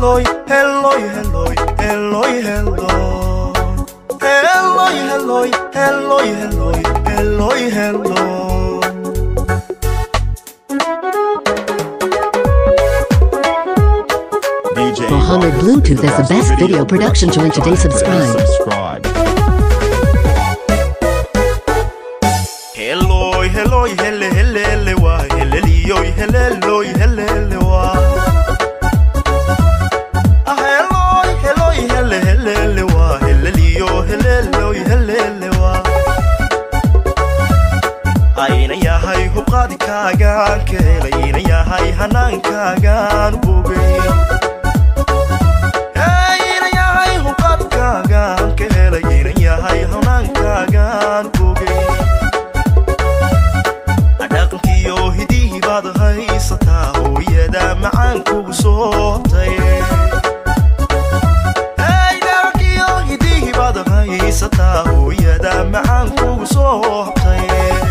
Eloy, Eloy, Eloy, Eloy, Eloy. Eloy, Eloy, Eloy, Eloy, Eloy, Eloy. DJ Mohammed Bluetooth is the best video production joint today. Subscribe. Subscribe. Eloy, Eloy, hele, hele, hele, wa. Helelioy, heleloy, hele, hele, wa. Ah, Eloy, Eloy, hele, hele, hele, wa. Helelio, heleloy, hele, hele, wa. ayna yahay hubqaadikaagaan ka helay ayna yahay hanaankaagaan bogay ayna yahay hubqaadikaagaan ka helay ayna yahay hanaankaagaan bogay dhaqankiyo hidihii baad haysataa hooyada macaan kugu soobtay dhaqankiyo hidihii baad haysataa hooyada macaan kugu soobtay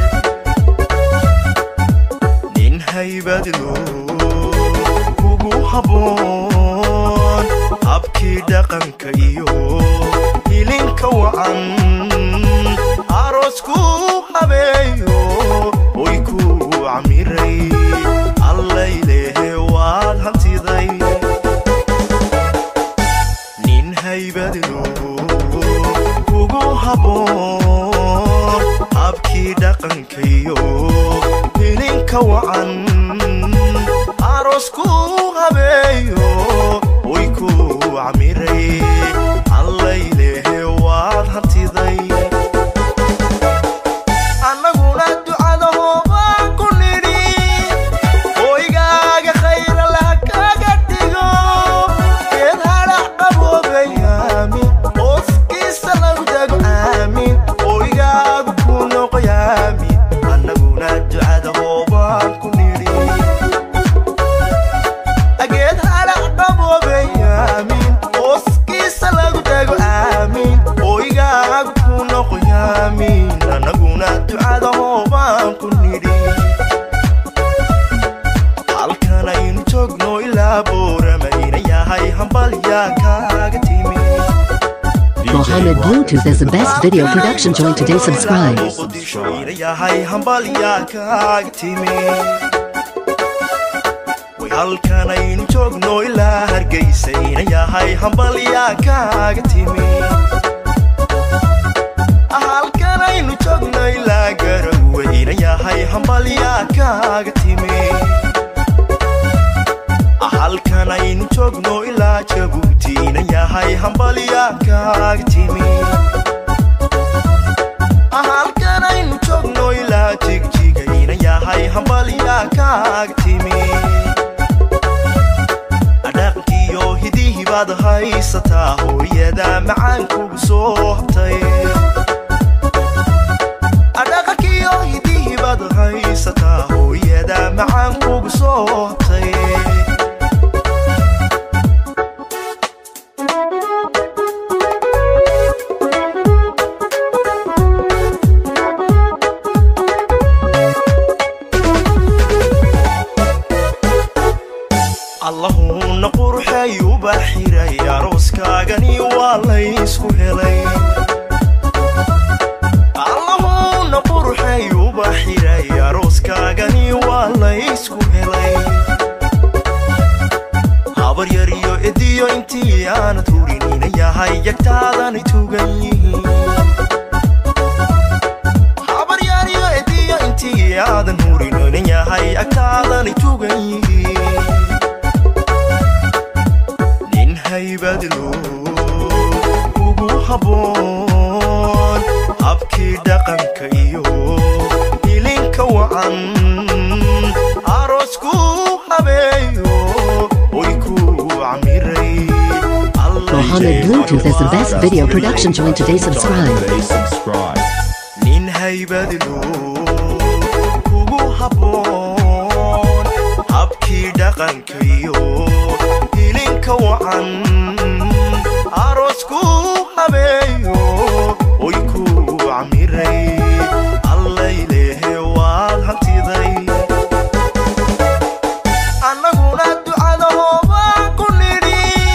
nin haybadlo kugu habboon habkii dhaqanka iyo hilinka wacan aroosku habeeyo oy ku camiray allaylehe waad hantiday nin haybadlo kugu habboon habkii dhaqanka iyo hilinka wacan aroosku habeeyo oy ku camiray allaylehe waad hantiday annaguna ducada hoobaan ku nidhi hoygaaga khayra lah kaga dhigo geed hadhac qaboobay aamin hooskiisa lagu dago aamin hoygaagu ku noqoy aamin annaguna ducada hoobaan ku nidhi geed hadhac qaboobay aamin hooskiisa lagu dago aamin hoygaagu ku noqoy aamin annaguna ducada hoobaan ku nidhi halkan aynu joogno ilaa booramayna yahay hambalyaa kaaga timi Mohammed Bluetooth is the best video production joint today. Subscribe. muqdishoyna yahay hambalyaa kaaga timi way halkan aynu joogno ilaa hargeysayna yahay hambalyaa kaaga timi halkan aynu joogno ilaa garaweyna yahay hambalyaa kaaga timi halkan aynu joogno ilaa jabuutiina yahay hambalyaa kaaga timi halkan aynu joogno ilaa jigjigayna yahay hambalyaa kaaga timi dhaqankiyo hidihii baad haysataa hooyada macaan kugu soo habtay dhaqankiyo hidihii baad haysataa hooyada macaan kugu soo habtay allahuuna qurxay uba xiray arooskaagani waa laysku helay allahuuna qurxay uba xiray arooskaagani waa laysku helay habar yar iyo ediyo intii aanad hurinina yahay yagtaadanay tugan yihiin habar yar iyo ediyo intii aadan hurinina yahay agtaadanay tugan yihiin nin haybadlo ugu habboon habkii dhaqanka iyo hilinka wacan aroosku habeeyo oy ku camiray Mohammed Bluetooth is the best video production joint today. Subscribe. Today subscribe. nin haybadlo kugu habboon habkii dhaqanka iyo hilinka wacan aroosku habeeyo oy ku camiray allaylehe waad hantiday annaguna ducada hoobaan ku nidhi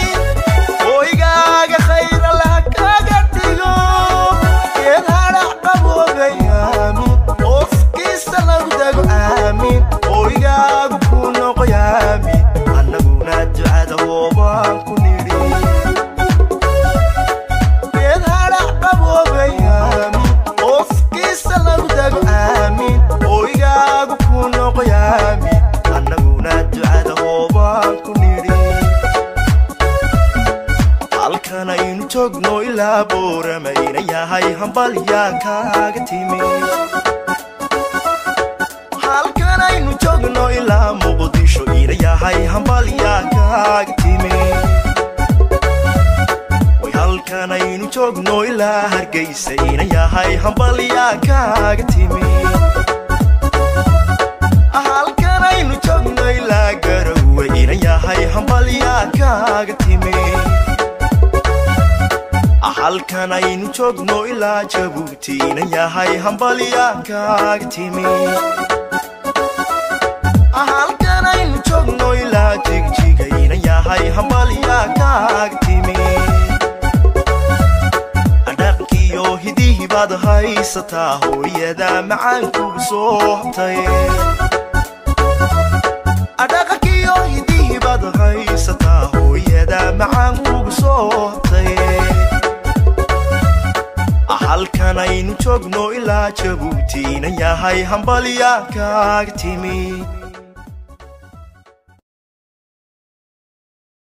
hambalyaa kaaga timi halkan aynu joogno ilaa muqdisho ina yahay hambalyaa kaaga timi way halkan aynu joogno ilaa hargaysa ina yahay hambalyaa kaaga timi halkan aynu joogno ilaa garowe ina yahay hambalyaa kaaga timi halkan aynu joogno ilaa jabuuti ina yahay hambalyaa kaaga timi halkan aynu joogno ilaa jigjiga ina yahay hambalyaa kaaga timi dhaqkiyo hidihii baad haysataa hooyada macaankugu soo habtay dhaqkiyo hidihii baad haysataa hooyada macaankugu soo habtay halkan aynu joogno ilaa jabuuti ina yahay hambalyaa kaaga timi